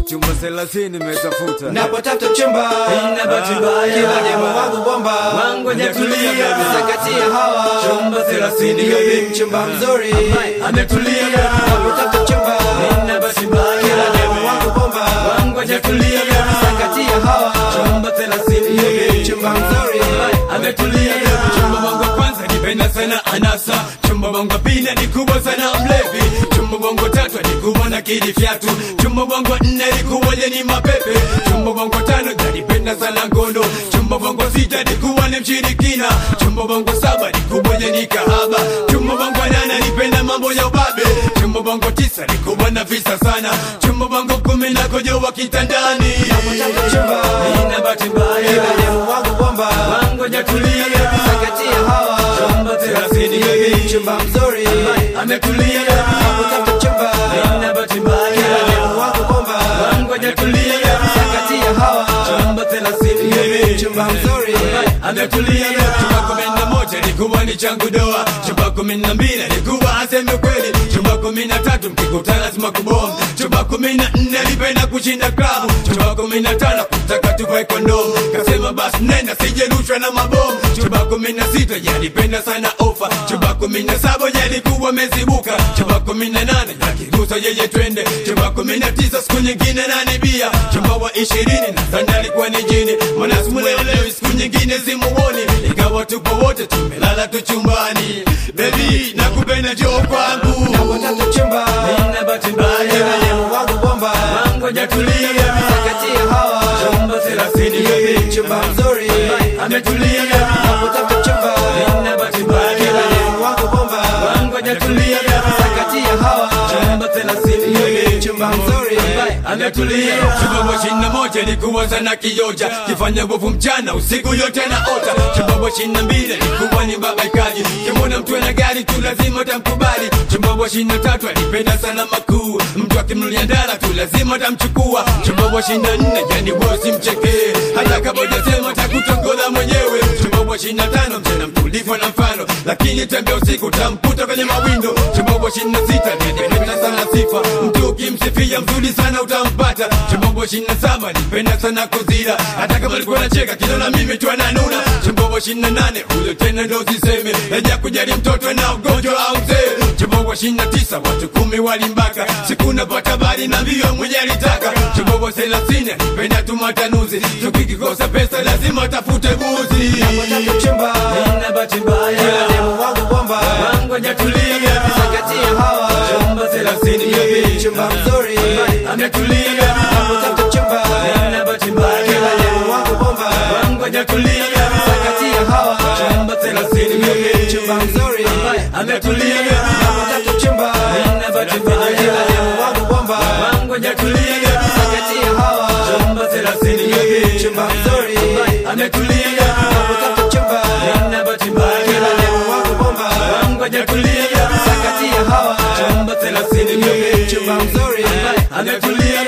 chumba thelathini nimetafuta napotafuta chumba Ina bahati mbaya. kila demo wangu bomba Wangu hajatulia. zakatia hawa Chumba thelathini Baby, chumba mzuri ametulia napotafuta chumba Ina bahati mbaya. kila demo wangu bomba wangu hajatulia zakatia hawa chumba thelathini Baby, chumba mzuri ametulia chumba wangu wa kwanza nipenda sana anasa chumba wangu wa pili ni kubwa sana mlevi chumba wangu wa tatu ni kubwa na kidi fyatu chumba wangu wa nne ni kubwa ni mapepe chumba wangu wa tano nipenda sana ngono chumba wangu wa sita ni kubwa ni mshirikina chumba wangu wa saba ni kubwa ni kahaba chumba wangu wa nane nipenda mambo ya ubabe chumba wangu wa tisa ni kubwa na visa sana chumba wangu wa kumi na kojoa kitandani napotafuta chumba Nina bahati mbaya kila demo wangu bomba wangu hajatulia zakatia hawa chumba thelathini Baby, chumba mzuri ametulia napotafuta chumba Nina bahati mbaya demo wangu bomba wangu hajatulia zakatia hawa chumba thelathini chumba mzuri ametulia chumba kumi na moja nikuwa ni changu doa chumba kumi na mbili nikuwa aseme kweli chumba kumi na tatu mkikutana lazima kubomu chumba kumi na nne alipenda kushinda klabu chumba kumi na tano kutaka tuvae kondomu kasema basi nenda sijerushwa na mabomu chumba kumi na sita yalipenda sana ofa chumba kumi na saba yalikuwa mezibuka chumba kumi na nane yakirusa yeye twende chumba kumi na tisa siku nyingine nani bia chumba wa ishirini nadhani alikuwa ni jini mwanasimuleelewi siku nyingine simuoni ikawa tupo wote tumelala tu chumbani bebi nakupenda joo kwangu napotafuta chumba Nina bahati mbaya kila demo wangu bomba wangu hajatulia zakatia hawa chumba thelathini Baby, chumba mzuri ametulia napotafuta chumba Nina bahati mbaya kila demo wangu bomba wangu hajatulia zakatia hawa chumba thelathini Baby, chumba mzuri ametulia chumba ishirini na moja likuwa sana kioja kifanya nguvu mchana usiku yote na ota chumba ishirini na mbili likuwa ni babaikaji kimwona mtu ana gari tu lazima tamkubali chumba ishirini na tatu alipenda sana makuu mtu akimnulia ndara tu lazima tamchukua chumba ishirini na nne yani bosi mchekee hata kama ujasema takutongoza mwenyewe chumba ishirini na tano mchana mtulivu na mfano lakini tembea usiku tamkuta kwenye mawindo chumba ishirini na sita nipenda sana sifa mtu ukimsifia mzuri sana utampata chombobo ishirini na saba nipenda sana kuzira hata kama alikuwa nacheka kinona mimi tu ananuna chombobo ishirini na nane huyo tena ndo usiseme eja kujali mtoto na ugonjwa au mzee chombobo ishirini na tisa watu kumi walimbaka siku napata bari na mbio mwenye alitaka chombobo thelathini nipenda tu matanuzi tukikikosa pesa lazima tafute buzi napotafuta chumba Nina bahati mbaya kila demo wangu bomba wangu hajatulia zakatia hawa chumba thelathini Baby, chumba mzuri ametulia napotafuta chumba Nina bahati mbaya kila demo wangu bomba wangu hajatulia zakatia hawa chumba thelathini Baby, chumba mzuri ametulia napotafuta chumba Nina bahati mbaya kila demo wangu bomba wangu hajatulia zakatia hawa chumba thelathini Baby, chumba mzuri ametulia napotafuta chumba Nina bahati mbaya kila demo wangu bomba wangu hajatulia zakatia hawa chumba thelathini chumba mzuri ametulia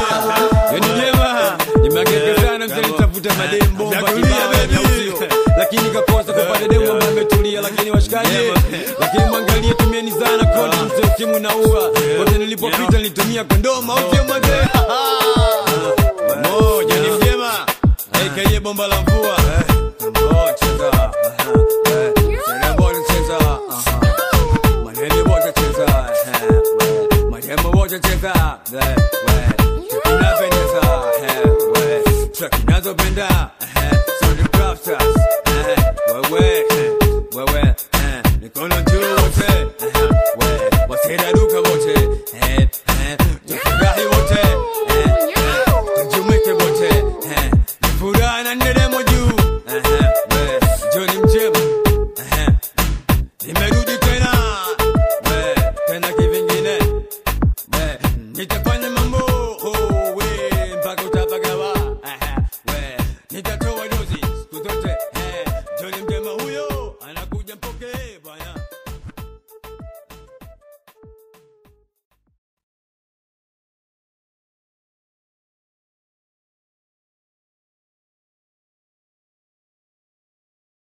yani jema nimeangaika sana mtanitafuta madem bomba Nakulia, kibao baby. na usio lakini kakosa kupata demu ambaye ametulia lakini washikaji lakini mwangalie tumieni sana kondom mzee ukimwi na ua wote nilipopita nilitumia kondom au sio mzee moja ni mjema aka bomba la